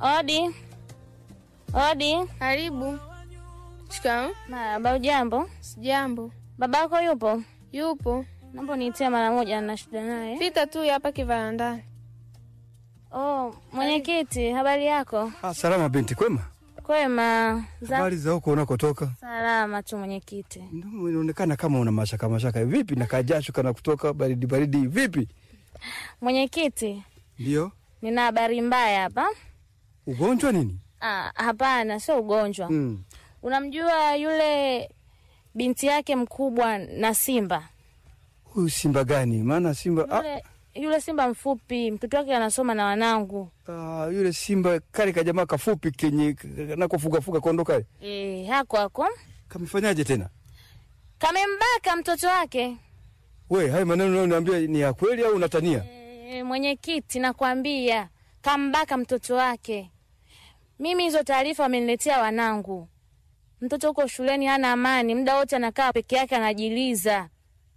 Odi, odi. Karibu. Shikamoo. Marahaba. Ujambo? Sijambo. Babako yupo? Yupo. Naomba niitie mara moja, na shida naye. Pita tu hapa kivarandani. Oh, mwenyekiti, habari yako? Ah, salama binti, kwema? Kwema. Za Habari za huko unakotoka? salama tu mwenyekiti. Ndio inaonekana kama una mashaka mashaka. Vipi na kajasho kana kutoka baridi baridi vipi? Mwenyekiti, Ndio. nina habari mbaya hapa. Ugonjwa nini? Ah, hapana, sio ugonjwa. Mm. Unamjua yule binti yake mkubwa na Simba? Huyu simba gani? Maana simba ah, Yule, yule Simba mfupi, mtoto wake anasoma na wanangu. ah, yule simba kale kajamaa kafupi kenye nakofuga fuga kondo kale. Eh, hako hako. Kamefanyaje tena? Kamembaka mtoto wake. We, hayo maneno unayoniambia ni ya kweli au unatania? E, mwenyekiti, nakwambia kambaka mtoto wake. Mimi hizo taarifa wameniletea wanangu. Mtoto huko shuleni hana amani, muda wote anakaa peke yake anajiliza.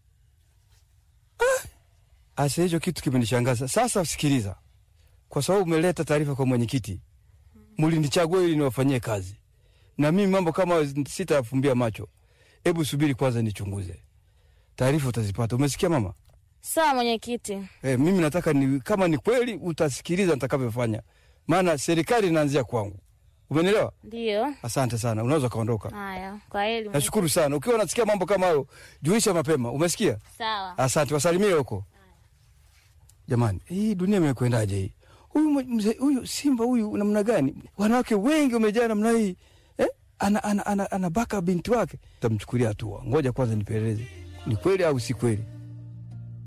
Asa hicho kitu kimenishangaza. Sasa sikiliza. Kwa sababu umeleta taarifa kwa mwenyekiti. Mlinichagua ili niwafanyie kazi. Na mimi mambo kama hayo sitayafumbia macho. Hebu subiri kwanza nichunguze. Taarifa utazipata. Umesikia mama? Sawa mwenyekiti. Eh, mimi nataka ni kama ni kweli utasikiliza nitakavyofanya. Maana serikali inaanzia kwangu. Umenielewa? Ndiyo. Asante sana. Unaweza kaondoka. Haya, kwa heri. mwenyekiti. Nashukuru sana. Ukiwa unasikia mambo kama hayo, juisha mapema. Umesikia? Sawa. Asante, wasalimie huko. Jamani, hii dunia imekwendaje hii? Huyu mwe- mzee huyu simba huyu namna gani? Wanawake wengi wamejaa namna hii. Eh? Ana ana ana, ana baka binti wake. Tamchukulia hatua. Ngoja kwanza nipeleleze. Ni kweli au si kweli?